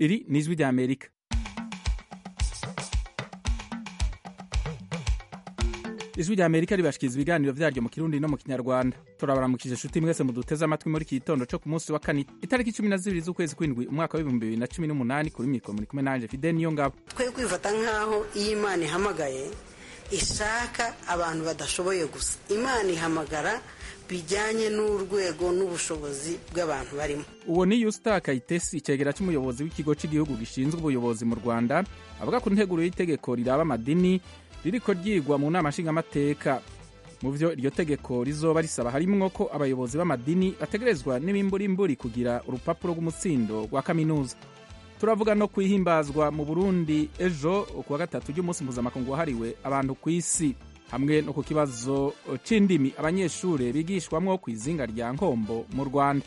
iri ni ijwi rya amerika ijwi rya amerika ribashikiriza ibiganiro vyaryo mu kirundi no mu kinyarwanda turabaramukije shuti mwese muduteze amatwi muri iki gitondo co ku munsi wa kane itariki cumi na zibiri z'ukwezi kw'indwi umwaka w'ibihumbi bibiri na cumi n'umunani kuri mikoro muri kumwe nanje fide niyo ngabo twe kwifata nk'aho iyo imana ihamagaye ishaka abantu badashoboye gusa imana ihamagara bijyanye n'urwego n'ubushobozi bw'abantu barimo uwo ni yusta kayitesi icegera c'umuyobozi w'ikigo c'igihugu gishinzwe ubuyobozi mu rwanda avuga ku nteguro y'itegeko riraba amadini ririko ryigwa mu nama nshingamateka mu vyo iryo tegeko rizoba risaba harimwo ko abayobozi b'amadini bategerezwa n'ibimburimburi kugira urupapuro rw'umutsindo rwa kaminuza turavuga no kwihimbazwa mu burundi ejo kuwa gatatu ry'umunsi mpuzamakungu wahariwe abantu ku isi hamwe no ku kibazo c'indimi abanyeshure bigishwamwo kw'izinga rya nkombo mu rwanda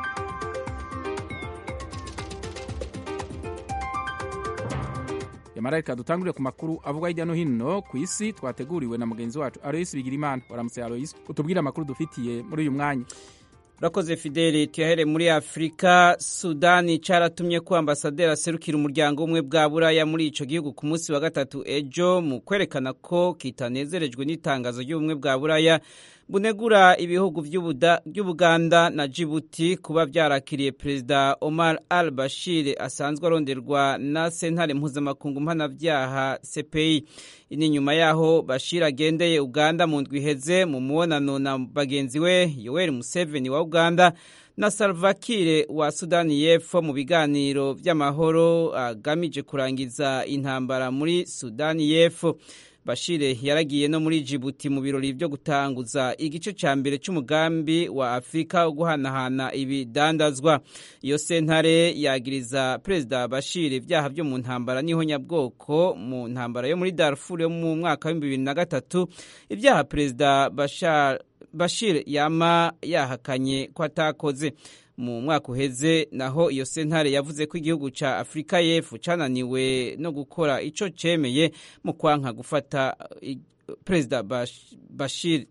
yamara reka dutangurire ku makuru avugwa hirya no hino ku isi twateguriwe na mugenzi wacu aloyisi bigirimana waramutse aloyisi utubwire amakuru dufitiye muri uyu mwanya urakoze fideli tuyahere muri afurika sudani cyaratumye ko ambasaderi aserukira umuryango umwe bwa buraya muri icyo gihugu ku munsi wa gatatu ejo mu kwerekana ko kitanezerejwe n'itangazo ry'ubumwe bwa buraya bunegura ibihugu by'ubuganda na jibuti kuba byarakiriye perezida omar al bashir asanzwe aronderwa na sentare mpuzamakungu mpanabyaha cpi ni nyuma yaho bashir agendeye uganda mu ndwi iheze mu mubonano na bagenzi we yoweri museveni wa uganda na salvakire wa sudani y'epfo mu biganiro by'amahoro agamije kurangiza intambara muri sudani y'epfo bashire yaragiye no muri jibuti mu birori byo gutanguza igice cya mbere cy'umugambi wa afurika wo guhanahana ibidandazwa iyo sentare yagiriza perezida bashir ibyaha byo mu ntambara n'ihonyabwoko mu ntambara yo muri darfur yo mu mwaka w'ibihumbi bibiri na gatatu ibyaha perezida bashir yama yahakanye ko atakoze mu mwaka uheze naho iyo sentare yavuze ko igihugu cya afurika y'epfo cyananiwe no gukora icyo cyemeye mu kwanka gufata perezida bashir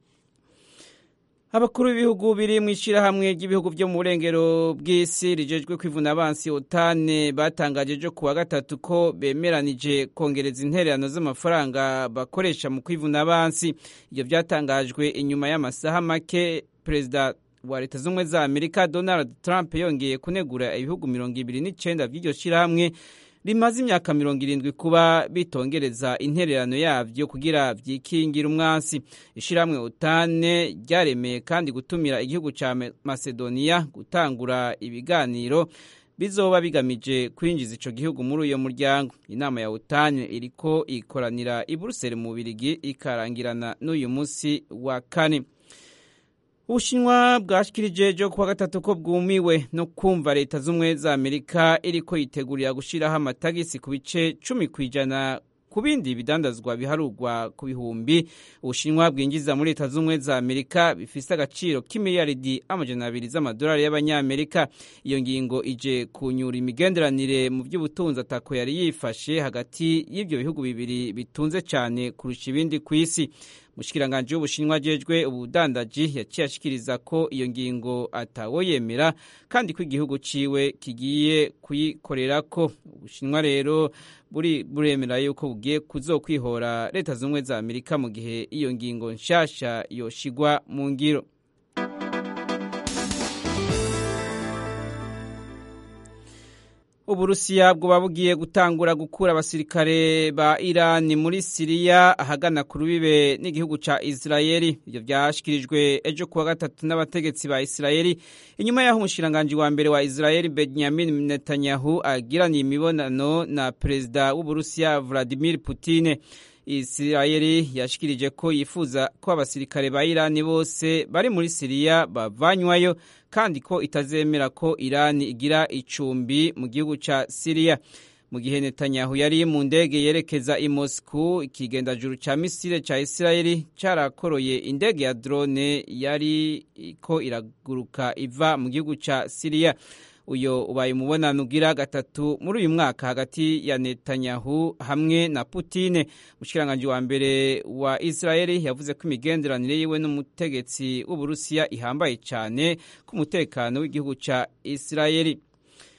abakuru b'ibihugu biri mu ishyirahamwe ry'ibihugu byo mu burengero bw'isi rijejwe kwivuna abansi otane batangaje ejo kuwa gatatu ko bemeranije kongereza intererano z'amafaranga bakoresha mu kwivuna abansi ibyo byatangajwe inyuma y'amasaha make perezida wa leta z'ubumwe za amerika donald trump yongeye kunegura ibihugu mirongo ibiri n'icyenda by'iryo shyirahamwe rimaze imyaka mirongo irindwi kuba bitongereza intererano yabyo kugira byikingira umwansi ishyirahamwe utane ryaremeye kandi gutumira igihugu cya macedonia gutangura ibiganiro bizoba bigamije kwinjiza ico gihugu muri uyo muryango inama ya utane iriko ikoranira i buruseli mu birigi ikarangirana n'uyu munsi wa kane ubushinwa bwashikirije ejo kuwa gatatu ko bwumiwe no kumva leta z'ubumwe za amerika iriko yitegurira gushiraho amatagisi ku bice cumi ku ijana ku bindi bidandazwa biharurwa ku bihumbi ubushinwa bwinjiza muri leta z'ubumwe za amerika bifise agaciro k'imiliyaridi amajana abiri z'amadolari y'abanyamerika iyo ngingo ije kunyura imigenderanire mu by'ubutunzi atako yari yifashe hagati y'ibyo bihugu bibiri bitunze cyane kurusha ibindi ku isi mushikiranganje w'ubushinwa ajejwe ubudandaji yaciye ashikiriza ko iyo ngingo atawo yemera kandi ko igihugu ciwe kigiye kuyikorerako ubushinwa rero buri buremera yuko bugiye kuzokwihora leta z'ubumwe za amerika mu gihe iyo ngingo nshasha yoshigwa mu ngiro uburusiya bwoba bugiye gutangura gukura abasirikare ba irani muri siriya ahagana ku rubibe n'igihugu ca isirayeli ivyo vyashikirijwe ejo kuwa gatatu n'abategetsi ba isirayeli inyuma y'aho umushikiranganji wa mbere wa isirayeli benyamin netanyahu agiraniye imibonano na perezida w'uburusiya vladimir putine isirayeli yashikirije ko yifuza ko abasirikare ba irani bose bari muri siriya bavanywayo kandi ko itazemera ko irani igira icumbi mu gihugu ca siriya mu gihe netanyahu yari mu ndege yerekeza i moscou ikigendajuru ca misile ca isirayeli carakoroye indege ya drone yari ko iraguruka iva mu gihugu ca siriya uyo ubaye umubonano ugira gatatu muri uyu mwaka hagati ya Netanyahu hamwe na Putine umushikiranganji wa mbere wa Israeli yavuze ko imigenderanire yiwe n'umutegetsi w'Uburusiya ihambaye cyane ku mutekano w'igihugu ca Israeli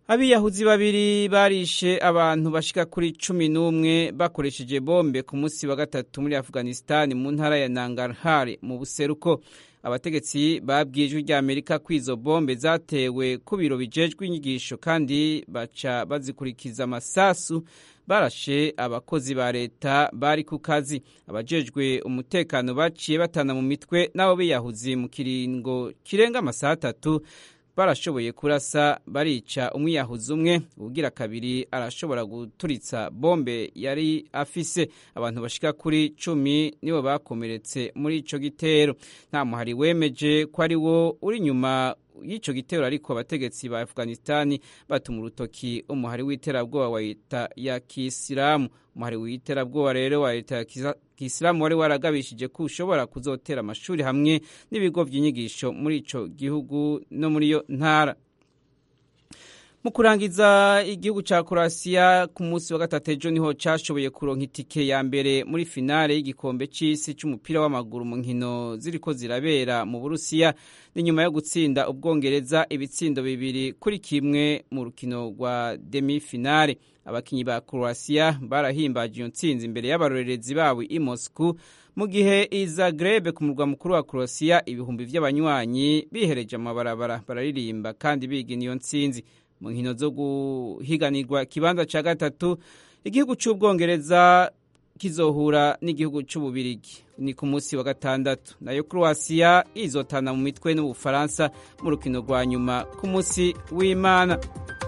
abiyahuzi babiri barishe abantu bashika kuri cumi n'umwe bakoresheje bombe ku munsi wa gatatu muri afghanistan mu ntara ya nangarhar mu buseruko abategetsi babwiye ijwi rya amerika ko izo bombe zatewe ku biro bijejwe inyigisho kandi baca bazikurikiza amasasu barashe abakozi ba leta bari ku kazi abajejwe umutekano baciye batana mu mitwe n'abo biyahuzi mu kiringo kirenga amasaha atatu barashoboye kurasa barica umwiyahuzi umwe ubugira kabiri arashobora guturitsa bombe yari afise abantu bashika kuri cumi nibo bakomeretse muri ico gitero nta muhari wemeje ko ari wo uri inyuma y'ico gitero ariko abategetsi ba afghanistani batuma urutoki umuhari w'iterabwoba wa leta ya kisilamu umuhari w'iterabwoba rero wa leta ya kisilamu wari waragabishije ko ushobora kuzotera amashuri hamwe n'ibigo by'inyigisho muri ico gihugu no muri iyo ntara mu kurangiza igihugu cya Croatia ku munsi wa gatatu ejo niho cyashoboye kuronka itike ya mbere muri finale y'igikombe cy'isi cy'umupira w'amaguru mu nkino ziriko zirabera mu Burusiya ni nyuma yo gutsinda ubwongereza ibitsindo bibiri kuri kimwe mu rukino rwa demi finale abakinyi ba Croatia barahimbaje iyo ntsinzi imbere y'abarorerezi babo i Moscow mu gihe i Zagreb ku murwa mukuru wa Croatia ibihumbi by'abanywanyi bihereje amabarabara bararirimba kandi bigina iyo ntsinzi mu nkino zo guhiganirwa ikibanza cya gatatu igihugu cy'ubwongereza kizohura n'igihugu cy'ububirigi ni ku munsi wa gatandatu nayo croatia izotana mu mitwe n'ubufaransa mu rukino rwa nyuma ku munsi w'imana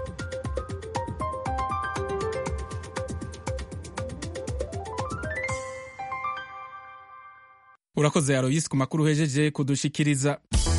urakoze aroyisi ku makuru uhejeje kudushikiriza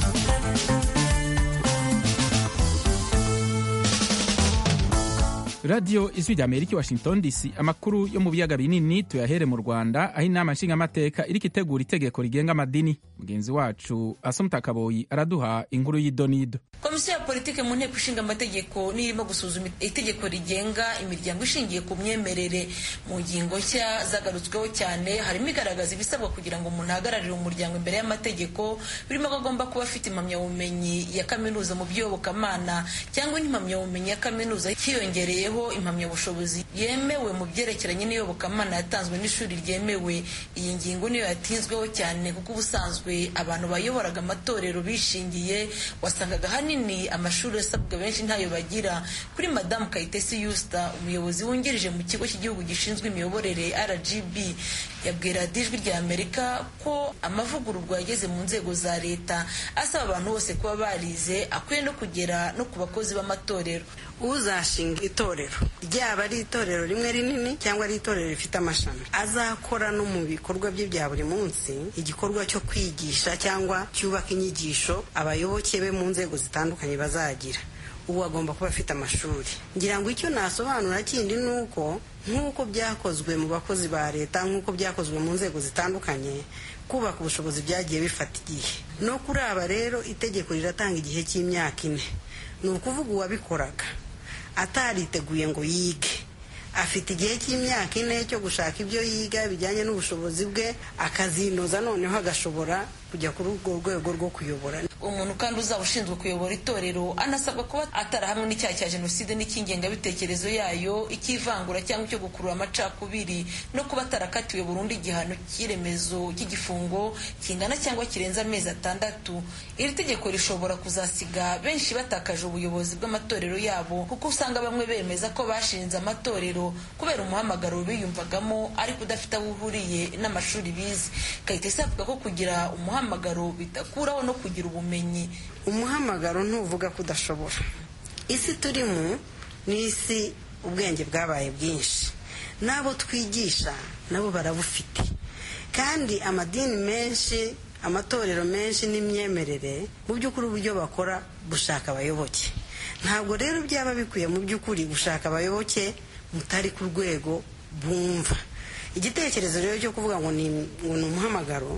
radiyo ijwi rya amerika washington dc amakuru yo mu biyaga binini tuyahere mu rwanda aho inama nshingamateka iriko itegura itegeko rigenga amadini mugenzi wacu asomutakaboyi araduha inkuru y'idonido komisiyo ya politiki mu nteko ishinga amategeko niyo irimo gusuzuma itegeko rigenga imiryango ishingiye ku myemerere mu ngingo nshya zagarutsweho cyane harimo igaragaza ibisabwa kugira ngo umuntu ahagararire umuryango imbere y'amategeko birimo ko agomba kuba afite impamyabumenyi ya kaminuza mu by'iyobokamana cyangwa n'impamyabumenyi ya kaminuza hiyongereyeho impamyabushobozi yemewe mu byerekeranye n'iyobokamana yatanzwe n'ishuri ryemewe iyi ngingo niyo yatinzweho cyane kuko ubusanzwe abantu bayoboraga amatorero bishingiye wasangaga ahanini amashuri asabwa benshi ntayo bagira kuri madamu kayitesi yusita umuyobozi wungirije mu kigo cy'igihugu gishinzwe imiyoborere rgb yabwira ijwi rya amerika ko amavugururwa yageze mu nzego za leta asaba abantu bose kuba barize akwiye no kugera no ku bakozi b'amatorero uzashinga itorero ryaba ari itorero rimwe rinini cyangwa ari itorero rifite amashami azakora no mu bikorwa bye bya buri munsi igikorwa cyo kwigisha cyangwa cyubaka inyigisho abayoboke be mu nzego zitandukanye bazagira ubu agomba kuba afite amashuri ngira ngo icyo nasobanura kindi ni uko nk'uko byakozwe mu bakozi ba leta nk'uko byakozwe mu nzego zitandukanye kubaka ubushobozi byagiye bifata igihe no kuri aba rero itegeko riratanga igihe cy'imyaka ine ni ukuvuga uwabikoraga atariteguye ngo yige afite igihe cy'imyaka ine cyo gushaka ibyo yiga bijyanye n'ubushobozi bwe akazinoza noneho agashobora kujya kuri urwo rwego rwo kuyobora umuntu kandi uzaba ushinzwe kuyobora itorero anasabwa kuba atarahamwe n'icyaha cya jenoside n'icy'ingengabitekerezo yayo icy'ivangura cyangwa icyo gukurura amacakubiri no kuba atarakatiwe burundu igihano cy'iremezo cy'igifungo kingana cyangwa kirenze amezi atandatu iri tegeko rishobora kuzasiga benshi batakaje ubuyobozi bw'amatorero yabo kuko usanga bamwe bemeza ko bashinze amatorero kubera umuhamagaro biyumvagamo ariko udafite aho uhuriye n'amashuri bize kayitesi avuga ko kugira umuhamagaro bidakuraho no kugira ubumenyi umuhamagaro ntuvuga ko udashobora isi turimo ni isi ubwenge bwabaye bwinshi n'abo twigisha nabo barabufite kandi amadini menshi amatorero menshi n'imyemerere mu by'ukuri uburyo bakora gushaka abayoboke ntabwo rero byaba bikwiye mu by'ukuri gushaka abayoboke mutari ku rwego bumva igitekerezo rero cyo kuvuga ngo ni umuhamagaro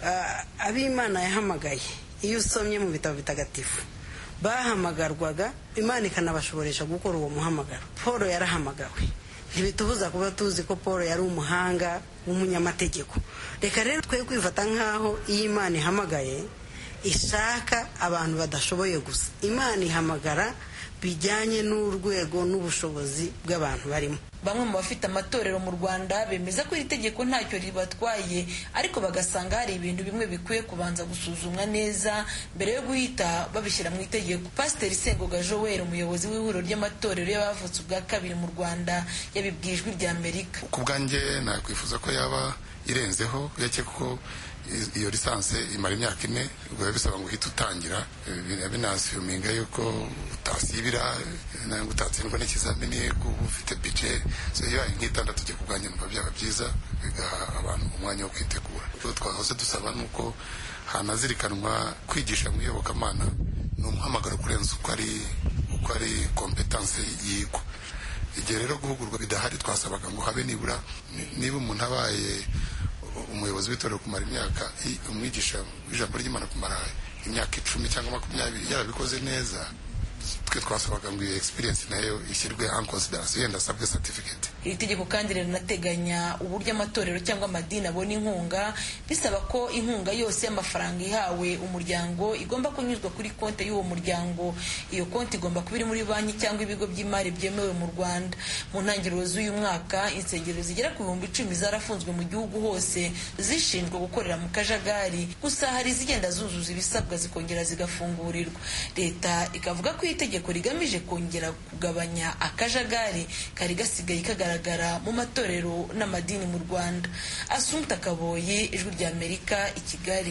abimana yahamagaye iyo usomye mu bitabo bitagatifu bahamagarwaga imana ikanabashoboresha gukora uwo muhamagaro paul yarahamagawe ntibitubuza kuba tuzi ko paul yari umuhanga w'umunyamategeko reka rero twe kwifata nk'aho iyo imana ihamagaye ishaka abantu badashoboye gusa imana ihamagara bijyanye n'urwego n'ubushobozi bw'abantu barimo bamwe mu bafite amatorero mu rwanda bemeza ko iri tegeko ntacyo ribatwaye ariko bagasanga hari ibintu bimwe bikwiye kubanza gusuzumwa neza mbere yo guhita babishyira mu itegeko pasiteri sengoga joel umuyobozi w'ihuriro ry'amatorero y'abavutse ubwa kabiri mu rwanda yabibwiye ijwi rya amerika ku bwanjye nakwifuza ko yaba irenzeho uretse ko iyo lisansi imara imyaka ine biba bisaba ngo uhite utangira binasiyuminga yuko utasibira ntabwo utatsindwa n'ikizamini uba ufite bije iyo nk'itandatu ujya kubwanjye numva byaba byiza bigaha abantu umwanya wo kwitegura icyo twahoze dusaba ni uko hanazirikanwa kwigisha mu iyobokamana ni umuhamagaro kurenza uko ari uko ari kompetanse yigwa igihe rero guhugurwa bidahari twasabaga ngo habe nibura niba umuntu abaye umuyobozi w'itorero kumara imyaka umwigisha w'ijambo ry'imana kumara imyaka icumi cyangwa makumyabiri yarabikoze neza twe twasabaga ngo iyo experience nayo ishyirwe en consideration yenda asabwe certificate iri tegeko kandi rinateganya uburyo amatorero cyangwa amadini abona inkunga bisaba ko inkunga yose y'amafaranga ihawe umuryango igomba kunyuzwa kuri konti y'uwo muryango iyo konti igomba kuba iri muri banki cyangwa ibigo by'imari byemewe mu rwanda mu ntangiriro z'uyu mwaka insengero zigera ku bihumbi icumi zarafunzwe mu gihugu hose zishinzwe gukorera mu kajagari gusa hari izigenda zuzuza ibisabwa zikongera zigafungurirwa leta ikavuga ko itegeko rigamije kongera kugabanya akajagari kari gasigaye kagaragara mu matorero n'amadini mu rwanda asumta kaboyi ijwi rya amerika i kigali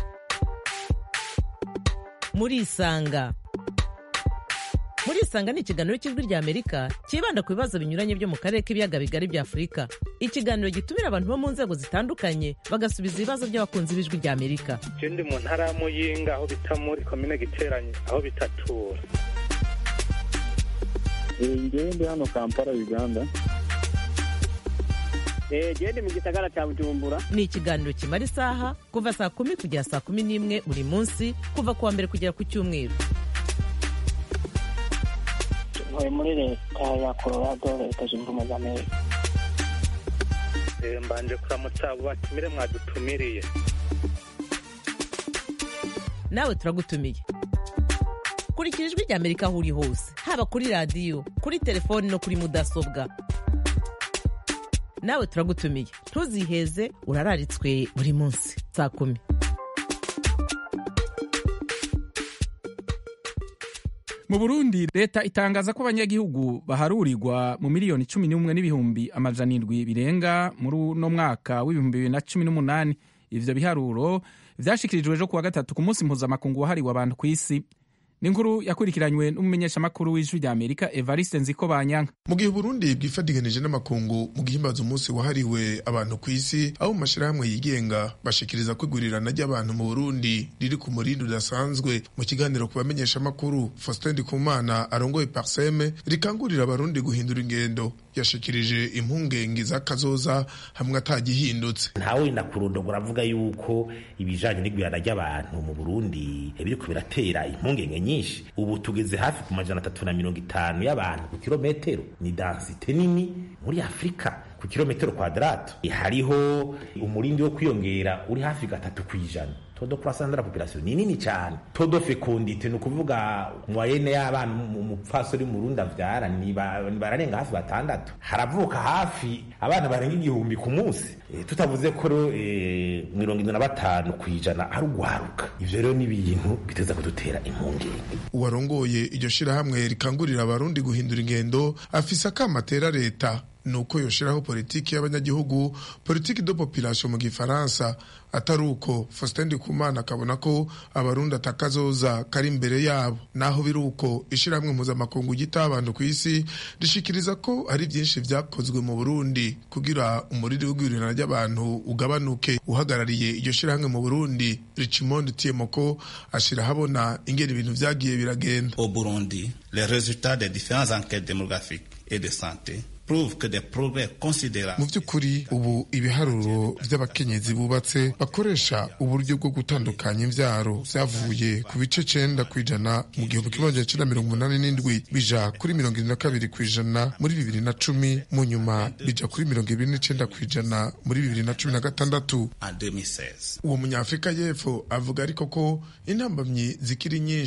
murisanga murisanga ni ikiganiro cy'ijwi rya amerika cyibanda ku bibazo binyuranye byo mu karere k'ibiyaga bigari bya afurika ikiganiro gitumira abantu bo mu nzego zitandukanye bagasubiza ibibazo by'abakunzi b'ijwi rya amerika je ndi mu ntara ya muyinga aho bita muri komine giteranye aho bitatura ngewe ndi hano kampala uganda gende mu gisagara cya bujumbura ni ikiganiro kimara isaha kuva saa kumi kugera saa kumi n'imwe buri munsi kuva ku wa mbere kugera ku cyumweru ntuye muri leta ya colorado leta zunze ubumwe za amerika mbanje kuramutsa abo batumire mwadutumiriye nawe turagutumiye kurikira ijwi rya amerika aho uri hose haba kuri radiyo kuri telefoni no kuri mudasobwa nawe turagutumiye ntuziheze urararitswe buri munsi saa kumi mu burundi leta itangaza ko abanyagihugu baharurirwa mu miliyoni cumi n'umwe n'ibihumbi amajana indwi birenga muri uno mwaka w'ibihumbi bibiri na cumi n'umunani ivyo biharuro vyashikirijwe ejo kuwa gatatu ku munsi mpuzamakungu wahariwe abantu ku isi ni inkuru yakurikiranywe n'umumenyeshamakuru w'ijwi rya amerika evariste nziko banyanka mu gihe uburundi bwifadiganije n'amakungu mu gihimbaza umunsi wahariwe abantu ku isi aho mu mashyirahamwe yigenga bashikiriza ko igurirana ry'abantu mu burundi riri ku murindi udasanzwe mu kiganiro ku bamenyeshamakuru faustin ndikumana arongoye parseme rikangurira abarundi guhindura ingendo yashikirije impungenge z'akazoza hamwe atagihindutse ntawe nakurondogora avuga yuko ibijanye n'igwirana ry'abantu mu burundi biriko biratera impungenge nyinshi ubu tugeze hafi ku majana atatu na mirongo itanu y'abantu ku kilometero ni dansite nini muri afurika ku kilometero kwadrato hariho umurindi wo kwiyongera uri hafi gatatu ku ijana todo croissance de la population ni nini cyane todo fecondite ni ukuvuga mwayene y'abana umupfasori mu Burundi avyara ni bararenga hafi batandatu haravuka hafi abana barenga igihumbi ku munsi e, tutavuze ko e, mirongo indwi na batanu ku ijana ari ugwaruka ivyo rero ni ibintu biteza kudutera impungenge uwarongoye iryo shirahamwe rikangurira abarundi guhindura ingendo afise akamatera leta nuko yoshiraho politiki y'abanyagihugu politiki de population mu gifaransa atari uko Faustin Ndikumana akabona ko abarundi atakazoza kari imbere yabo naho biri uko ishirahamwe mpuzamakungu gita abantu ku isi rishikiriza ko hari byinshi vyakozwe mu Burundi kugira umuriri w'igwirirana ry'abantu ugabanuke uhagarariye iryo shirahamwe mu Burundi Richimond Tiemoko ashira habona ingene ibintu vyagiye biragenda Au Burundi les résultats des différentes enquêtes démographiques et de santé mu by'ukuri ubu ibiharuro by'abakenyezi bubatse bakoresha uburyo bwo gutandukanya imbyaro byavuye ku bice cenda ku ijana mu gihumbi kimwe magana cenda mirongo umunani n'indwi bija kuri mirongo irindwi na kabiri ku ijana muri bibiri na cumi mu nyuma bija kuri mirongo ibiri n'icenda ku ijana muri bibiri na cumi na gatandatu uwo munyafurika y'epfo avuga ariko ko intambamyi zikiri nyinshi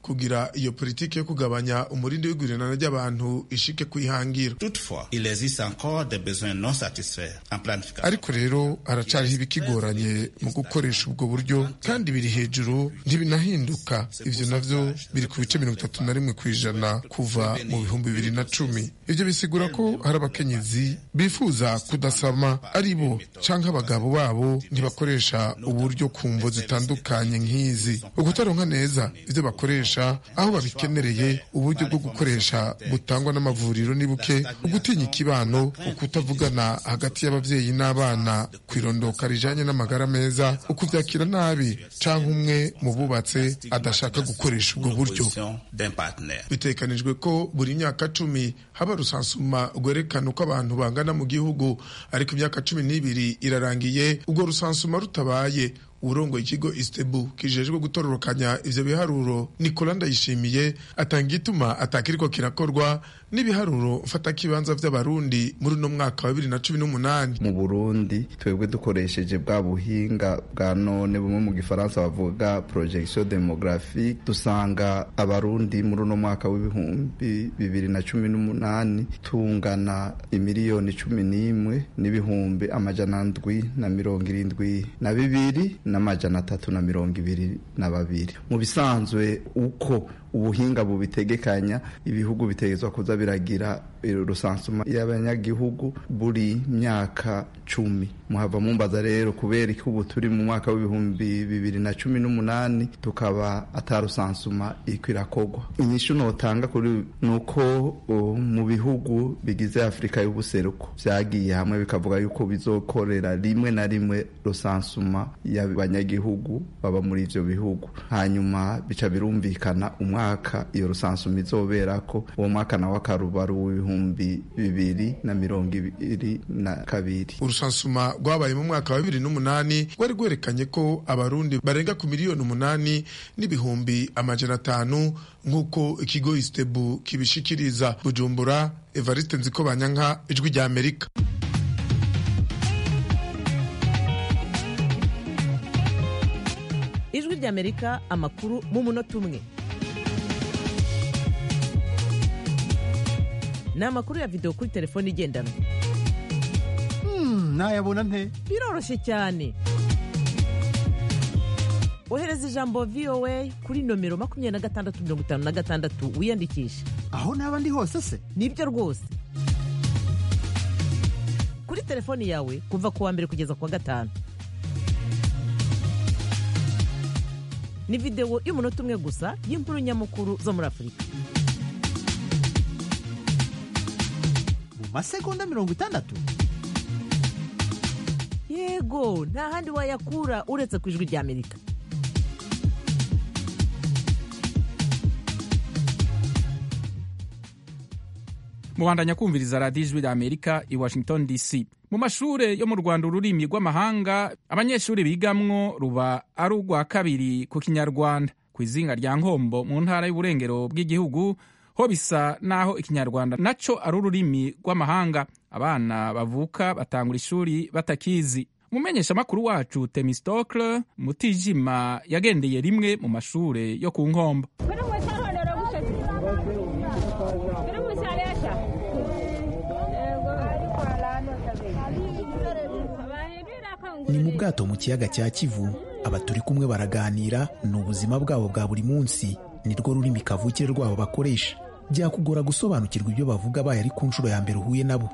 kugira iyo politiki yo kugabanya umurindi w'igurirana ry'abantu ishike kwihangira Toutefois, il existe encore des besoins non satisfaits en planification. ariko rero haracariho ibikigoranye mu gukoresha ubwo buryo kandi biri hejuru ntibinahinduka ivyo navyo biri ku bice mirongo itatu na rimwe ku ijana kuva mu bihumbi bibiri na cumi ivyo bisigura ko hari abakenyezi bifuza kudasama ari bo canke abagabo babo ntibakoresha uburyo ku mvo zitandukanye nk'izi ukutaronka neza ivyo bakoresha aho babikenereye uburyo bwo gukoresha butangwa n'amavuriro ni buke ugutinya ikibano ukutavugana hagati y'abavyeyi n'abana kwirondoka rijanye n'amagara meza ukuvyakira nabi canke umwe mu bubatse adashaka gukoresha ubwo buryo d'un partenaire. bitekanijwe ko buri myaka cumi haba rusansuma rwerekana uko abantu bangana mu gihugu ariko imyaka cumi n'ibiri irarangiye ubwo rusansuma rutabaye urongoye ikigo istebu kijejwe gutororokanya ivyo biharuro nikola ndayishimiye atanga igituma atakiriko kirakorwa n'ibiharuro mfatakibanza vy'abarundi muri uno mwaka wa bibiri na cumi n'umunani mu burundi twebwe dukoresheje bwa buhinga bwa none bumwe mu gifaransa bavuga projection demographique dusanga abarundi muri uno mwaka w'ibihumbi bibiri na cumi n'umunani tungana imiliyoni cumi n'imwe n'ibihumbi amajana ndwi na mirongo irindwi na bibiri n'amajana atatu na mirongo ibiri na babiri mu bisanzwe uko ubuhinga bubitegekanya ibihugu bitegezwa kuza biragira rusansuma y'abanyagihugu buri myaka cumi muhava mumbaza rero kubera ko ubu turi mu mwaka w'ibihumbi bibiri na cumi n'umunani tukaba atarusansuma iriko irakogwa inyishu notanga kuri ni uko uh, mu bihugu bigize afurika y'ubuseruko vyagiye hamwe bikavuga yuko bizokorera rimwe na rimwe rusansuma y'abanyagihugu baba muri ivyo bihugu hanyuma bica birumvikana umwaka iyo rusansuma izoberako uwo mwaka nawe akarubaru w'ibihumbi bibiri na mirongo ibiri na kabiri urusansuma rwabaye mu mwaka wa bibiri n'umunani rwari rwerekanye ko abarundi barenga ku miliyoni umunani n'ibihumbi amajana atanu nk'uko ikigo istebu kibishikiriza bujumbura evariste nziko banyanka ijwi rya amerika ijwi ry'amerika amakuru mu munota umwe ni amakuru ya videwo kuri telefone igendanwa nayabona nte biroroshye cyane ohereza ijambo voa kuri nomero makumyabiri na gatandatu mirongo itanu na gatandatu wiyandikishe aho naba ndi hose se nibyo rwose kuri telefoni yawe kuva ku wa mbere kugeza ku wa gatanu ni videwo y'umunota umwe gusa y'inkuru nyamukuru zo muri afurika mu masegonda mirongo itandatu yego nta handi wayakura uretse ku ijwi ry'amerika mubandanya kumviriza radiyo ijwi ry'amerika i washington dc mu mashure yo mu rwanda ururimi rw'amahanga abanyeshuri bigamwo ruba ari urwa kabiri ku kinyarwanda ku izinga rya nkombo mu ntara y'uburengero bw'igihugu ho bisa n'aho ikinyarwanda naco ari ururimi rw'amahanga abana bavuka batangura ishuri batakizi umumenyeshamakuru wacu temistokle mutijima yagendeye rimwe mu mashure yo ku nkombo ni mu bwato mu kiyaga cya kivu aba turi kumwe baraganira ni ubuzima bwabo bwa buri munsi ni rwo rurimi kavukire rwabo bakoresha byakugora gusobanukirwa ibyo bavuga baye ari ku nshuro ya mbere uhuye nabo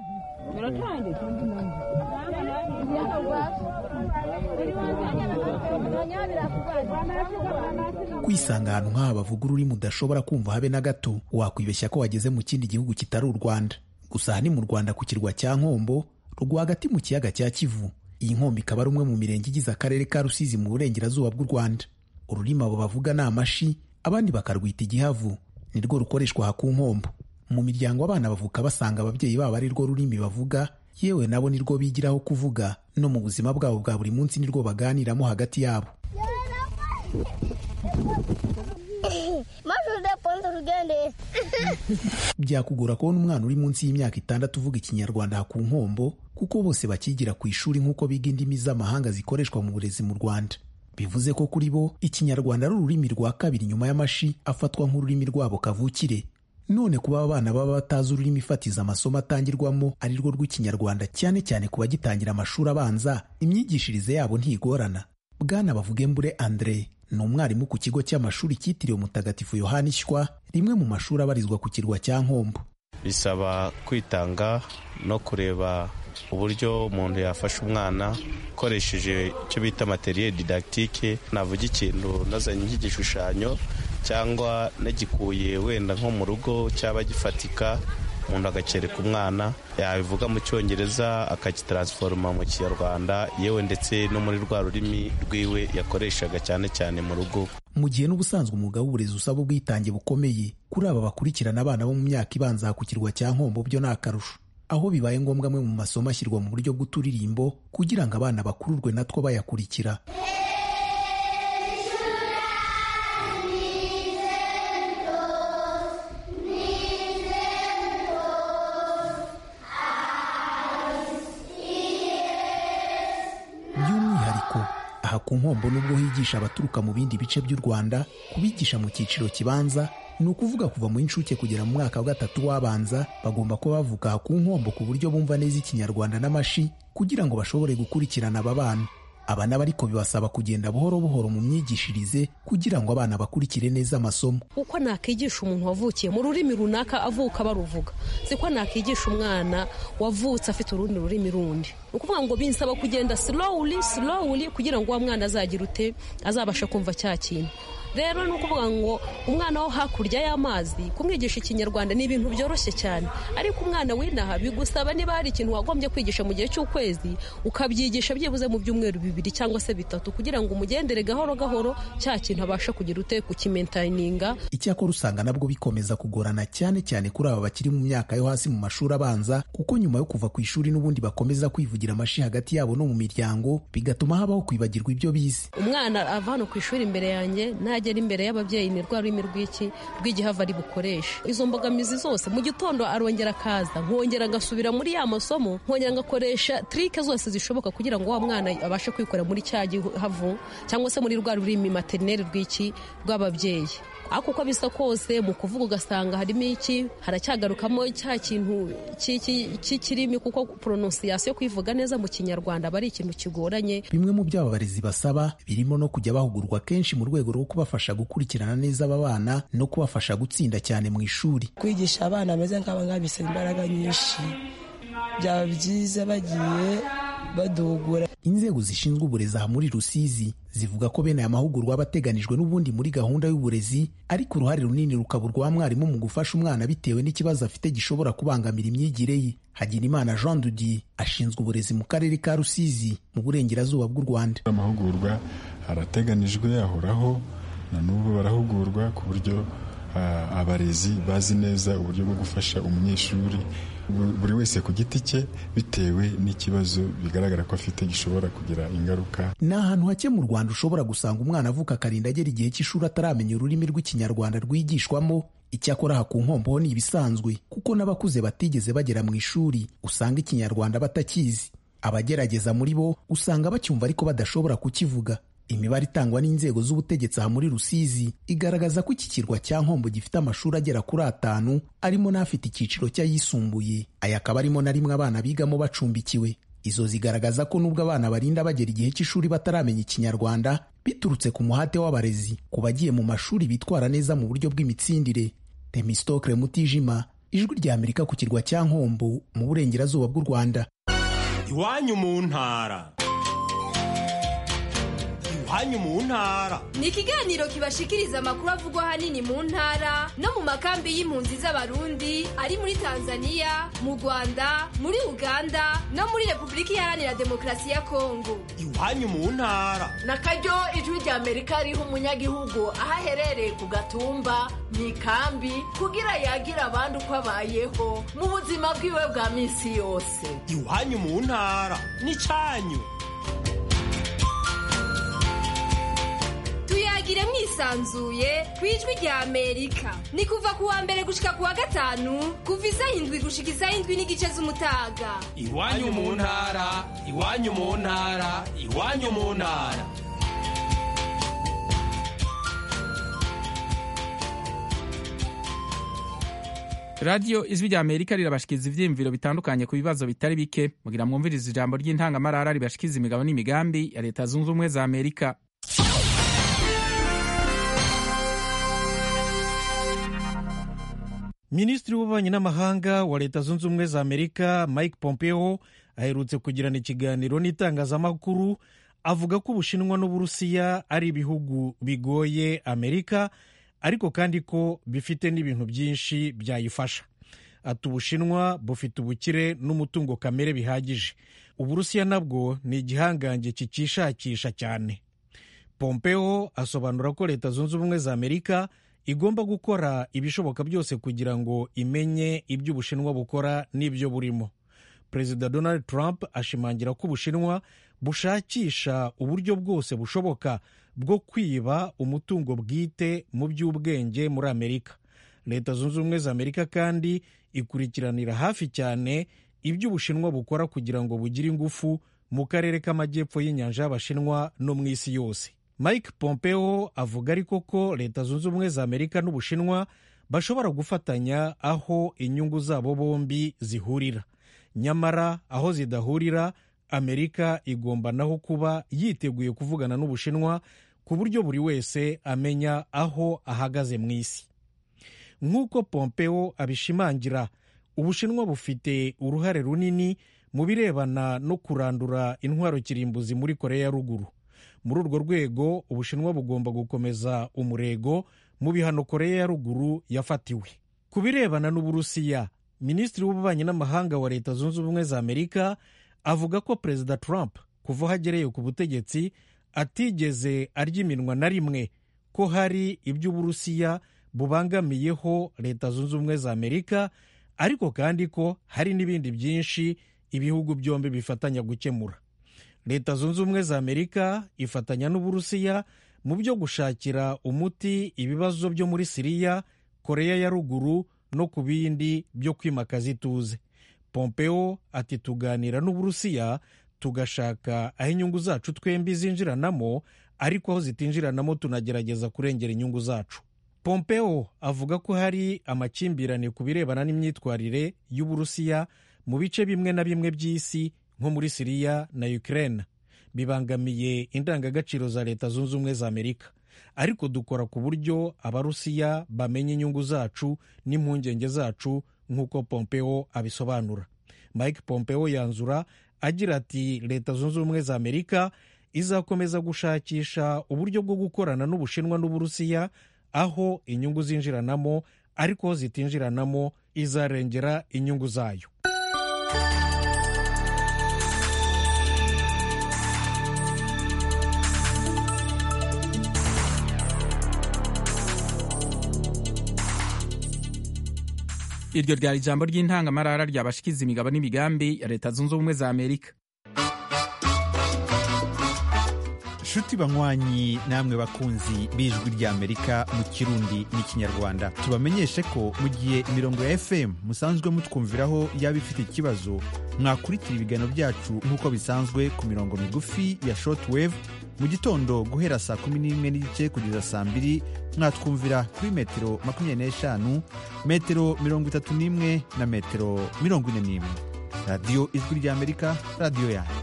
kwisanga ahantu nk'aha bavuga ururimi udashobora kumva habe na gato wakwibeshya ko wageze mu kindi gihugu kitari u rwanda gusa aha ni mu rwanda ku kirwa cya nkombo rwagati mu kiyaga cya kivu iyi nkombo ikaba ari umwe mu mirenge igize akarere ka rusizi mu burengerazuba bw'u rwanda ururimi abo bavuga ni amashi abandi bakarwita igihavu ni rwo rukoreshwa aha ku nkombo mu miryango abana bavuka basanga ababyeyi babo ari rwo rurimi bavuga yewe nabo ni rwo bigiraho kuvuga no mu buzima bwabo bwa buri munsi ni rwo baganiramo hagati yabo byakugora kubona umwana uri munsi y'imyaka itandatu uvuga ikinyarwanda aha ku nkombo kuko bose bakigira ku ishuri nk'uko biga indimi z'amahanga zikoreshwa mu burezi mu rwanda bivuze ko kuri bo ikinyarwanda ari ururimi rwa kabiri nyuma y'amashi afatwa nk'ururimi rwabo kavukire none kuba abana baba batazi ururimi fatiza amasomo atangirwamo ari rwo rw'ikinyarwanda cyane cyane ku bagitangira amashuri abanza imyigishirize yabo ntigorana bwana bavugembure andre ni umwarimu ku kigo cy'amashuri cyitiriwe mutagatifu yohani shywa rimwe mu mashuri abarizwa ku kirwa cya nkombo bisaba kwitanga no kureba uburyo umuntu yafasha umwana ukoresheje icyo bita materiel didactique navuga ikintu nazanye nk'igishushanyo cyangwa nagikuye wenda nko mu rugo cyaba gifatika umuntu agakereka umwana yabivuga mu cyongereza akagitaransforoma mu kinyarwanda yewe ndetse no muri rwa rurimi rwiwe yakoreshaga cyane cyane mu rugo mu gihe n'ubusanzwe umwuga w'uburezi usaba ubwitange bukomeye kuri aba bakurikirana abana bo mu myaka ibanza ku kirwa cya nkombo byo ni akarusho aho bibaye ngombwa amwe mu masomo ashyirwa mu buryo bw'uturirimbo kugira ngo abana bakururwe natwo bayakurikira by'umwihariko aha ku nkombo nubwo higisha abaturuka mu bindi bice by'u rwanda kubigisha mu cyiciro kibanza ni ukuvuga kuva mu inshuke kugera mu mwaka wa gatatu w'abanza bagomba kuba bavuga aha ku nkombo ku buryo bumva neza ikinyarwanda n'amashi kugira ngo bashobore gukurikirana aba bana aba nabo ariko bibasaba kugenda buhoro buhoro mu myigishirize kugira ngo abana bakurikire neza amasomo uko nakwigisha umuntu wavukiye mu rurimi runaka avuka baruvuga siko nakwigisha umwana wavutse afite urundi rurimi rundi ni ukuvuga ngo binsaba kugenda slowly slowly kugira ngo uwo mwana azagira ute azabasha kumva cya kintu rero ni ukuvuga ngo umwana wo hakurya y'amazi kumwigisha ikinyarwanda ni ibintu byoroshye cyane ariko umwana w'inaha bigusaba niba hari ikintu wagombye kwigisha mu gihe cy'ukwezi ukabyigisha byibuze mu byumweru bibiri cyangwa se bitatu kugira ngo umugendere gahoro gahoro cya kintu abasha kugira ute kukimentayininga icyakora usanga nabwo bikomeza kugorana cyane cyane kuri aba bakiri mu myaka yo hasi mu mashuri abanza kuko nyuma yo kuva ku ishuri n'ubundi bakomeza kwivugira amashi hagati yabo no mu miryango bigatuma habaho kwibagirwa ibyo bize umwana ava hano ku ishuri imbere yanjye nagera imbere y'ababyeyi ni rwa rurimi rw'iki rw'igihava ari bukoreshe izo mbogamizi zose mu gitondo arongera akaza nkongera agasubira muri ya masomo nkongera ngakoresha trike zose zishoboka kugira ngo wa mwana abashe kwikora muri cya gihavu cyangwa se muri rwa rurimi materineri rw'iki rw'ababyeyi ariko uko bisa kose mu kuvuga ugasanga harimo iki haracyagarukamo cya kintu cy'ikirimi kuko prononciation kwivuga neza mu kinyarwanda aba ari ikintu kigoranye bimwe mu byo aba barezi basaba birimo no kujya bahugurwa kenshi mu rwego rwo kubafasha gukurikirana neza aba bana no kubafasha gutsinda cyane mu ishuri kwigisha abana bameze nk'aba ngaba bisaba imbaraga nyinshi byaba byiza bagiye badugura inzego zishinzwe uburezi aha muri rusizi zivuga ko bene aya mahugurwa aba ateganijwe n'ubundi muri gahunda y'uburezi ariko uruhare runini rukaba urwa mwarimu mu gufasha umwana bitewe n'ikibazo afite gishobora kubangamira imyigire ye hagirimana jean dudier ashinzwe uburezi mu karere ka rusizi mu burengerazuba bw'u rwanda amahugurwa arateganijwe ahoraho na n'ubu barahugurwa ku buryo abarezi bazi neza uburyo bwo gufasha umunyeshuri buri wese ku giti cye bitewe n'ikibazo bigaragara ko afite gishobora kugira ingaruka ni ahantu hake mu rwanda ushobora gusanga umwana avuka akarinda agera igihe cy'ishuri ataramenya ururimi rw'ikinyarwanda rwigishwamo icyakora aha ku nkombo ho ni ibisanzwe kuko n'abakuze batigeze bagera mu ishuri usanga ikinyarwanda batakizi abagerageza muri bo usanga bacyumva ariko badashobora kukivuga imibare itangwa n'inzego z'ubutegetsi aha muri rusizi igaragaza ko iki kirwa cya nkombo gifite amashuri agera kuri atanu arimo n'afite icyiciro cy'ayisumbuye aya akaba arimo na rimwe abana bigamo bacumbikiwe izo zigaragaza ko nubwo abana barinda bagera igihe cy'ishuri bataramenya ikinyarwanda biturutse ku muhate w'abarezi ku bagiye mu mashuri bitwara neza mu buryo bw'imitsindire temistokle mutijima ijwi rya amerika ku kirwa cya nkombo mu burengerazuba bw'u rwanda iwanyu mu ntara iwanyu mu ntara ni ikiganiro kibashikiriza amakuru avugwa ahanini mu ntara no mu makambi y'impunzi z'abarundi ari muri tanzania mu rwanda muri uganda no muri repubulika iharanira demokarasi ya kongo iwanyu mu ntara na karyo ijwi rya amerika riha umunyagihugu aho aherereye ku gatumba mu ikambi kugira yagira abandi uko abayeho mu buzima bwiwe bwa minsi yose iwanyu mu ntara ni cyanyu tuyagire mwisanzuye ku ijwi rya amerika ni kuva ku wa mbere gushika ku wa gatanu kuva isaha indwi gushika isaha indwi n'igice z'umutaga iwanyu mu ntara iwanyu mu ntara iwanyu mu ntara radiyo ijwi rya amerika rirabashikiriza ivyiyumviro bitandukanye ku bibazo bitari bike mugira mwumviriza ijambo ry'intangamarara ribashikiriza imigabo n'imigambi ya leta zunze ubumwe za amerika minisitiri w'ububanyi n'amahanga wa leta zunze ubumwe za amerika mike pompeo aherutse kugirana ikiganiro n'itangazamakuru avuga ko ubushinwa n'uburusiya ari ibihugu bigoye amerika ariko kandi ko bifite n'ibintu byinshi byayifasha ati ubushinwa bufite ubukire n'umutungo kamere bihagije uburusiya nabwo ni igihangange kikishakisha cyane pompeo asobanura ko leta zunze ubumwe za amerika igomba gukora ibishoboka byose kugira ngo imenye ibyo ubushinwa bukora n'ibyo burimo perezida donald trump ashimangira ko ubushinwa bushakisha uburyo bwose bushoboka bwo kwiba umutungo bwite mu by'ubwenge muri amerika leta zunze ubumwe za amerika kandi ikurikiranira hafi cyane ibyo ubushinwa bukora kugira ngo bugire ingufu mu karere k'amajyepfo y'inyanja y'abashinwa no mu isi yose mike pompeo avuga ariko ko leta zunze ubumwe za amerika n'ubushinwa bashobora gufatanya aho inyungu zabo bombi zihurira nyamara aho zidahurira amerika igomba naho kuba yiteguye kuvugana n'ubushinwa ku buryo buri wese amenya aho ahagaze mu isi nk'uko pompeo abishimangira ubushinwa bufite uruhare runini mu birebana no kurandura intwaro kirimbuzi muri korea ya ruguru muri urwo rwego ubushinwa bugomba gukomeza umurego mu bihano korea ya ruguru yafatiwe ku birebana n'uburusiya minisitiri w'ububanyi n'amahanga wa leta zunze ubumwe za amerika avuga ko perezida trump kuva aho agereye ku butegetsi atigeze arya iminwa na rimwe ko hari ibyo uburusiya bubangamiyeho leta zunze ubumwe za amerika ariko kandi ko hari n'ibindi byinshi ibihugu byombi bifatanya gukemura leta zunze ubumwe za amerika ifatanya n'uburusiya mu byo gushakira umuti ibibazo byo muri siriya koreya ya ruguru no ku bindi byo kwimakaza ituze pompeo ati tuganira n'uburusiya tugashaka aho inyungu zacu twembi zinjiranamo ariko aho zitinjiranamo tunagerageza kurengera inyungu zacu pompeo avuga ko hari amakimbirane ku birebana n'imyitwarire y'uburusiya mu bice bimwe na bimwe by'isi nko muri siriya na ukraine bibangamiye indangagaciro za leta zunze ubumwe za amerika ariko dukora ku buryo abarusiya bamenya inyungu zacu n'impungenge zacu nk'uko pompeo abisobanura mike pompeo yanzura agira ati leta zunze ubumwe za amerika izakomeza gushakisha uburyo bwo gukorana n'ubushinwa n'uburusiya aho inyungu zinjiranamo ariko aho zitinjiranamo izarengera inyungu zayo iryo ryari ijambo ry'intangamarara ryabashikiza imigabo n'imigambi ya leta zunze ubumwe za amerika nshuti banywanyi namwe bakunzi b'ijwi ry'amerika mu kirundi n'ikinyarwanda tubamenyeshe ko mu gihe imirongo ya fm musanzwe mutwumviraho yaba ifite ikibazo mwakurikira ibiganiro byacu nk'uko bisanzwe ku mirongo migufi ya shortwave mu gitondo guhera saa kumi n'imwe n'igice kugeza saa mbiri mwatwumvira kuri metero makumyabiri n'eshanu metero mirongo itatu n'imwe na metero mirongo ine n'imwe radiyo ijwi ry'amerika radiyo yanyu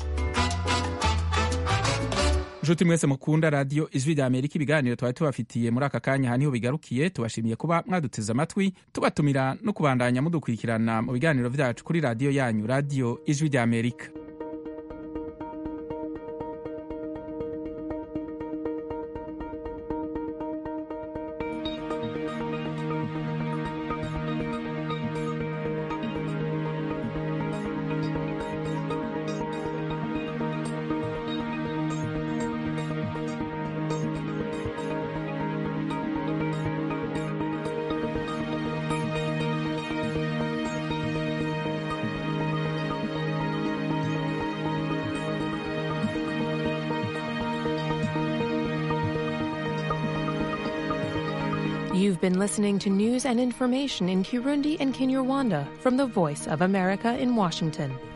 nshuti mwese mukunda radiyo ijwi rya amerika ibiganiro twari tubafitiye muri aka kanya aha niho bigarukiye tubashimiye kuba mwaduteze amatwi tubatumira no kubandanya mudukurikirana mu biganiro byacu kuri radiyo yanyu radiyo ijwi rya amerika You've been listening to news and information in Kirundi and Kinyarwanda from the Voice of America in Washington.